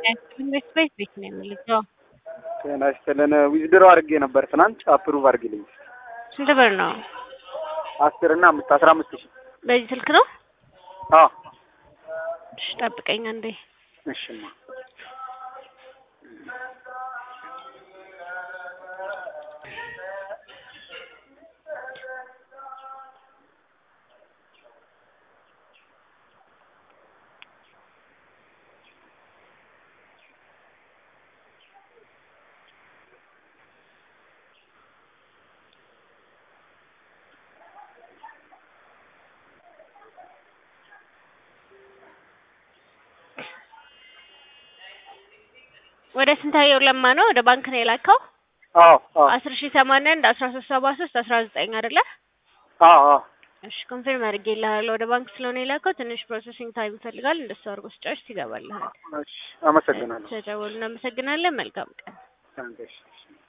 ኢንቨስት ቤት ቤት ነው የምልከው። ጤና ይስጥልን። ዊዝድሮ አድርጌ ነበር ትናንት አፕሩቭ አድርግልኝ። ስንት ብር ነው? አስር እና አምስት አስራ አምስት ሺህ በዚህ ስልክ ነው? አዎ እሺ ጠብቀኝ አንዴ። እሽማ ወደ ስንታየው ለማ ነው ወደ ባንክ ነው የላከው? አዎ አዎ አስር ሺህ ሰማንያ አንድ አስራ ሶስት ሰባ ሶስት አስራ ዘጠኝ አይደለ? አዎ አዎ እሺ ኮንፊርም አድርጌልሃለሁ። ወደ ባንክ ስለሆነ የላከው ትንሽ ፕሮሰሲንግ ታይም ይፈልጋል። እንደሱ አድርጎ ስጨርስ ይገባልሃል። እሺ አመሰግናለሁ። ስለደወሉ እናመሰግናለን። መልካም ቀን። ታንክስ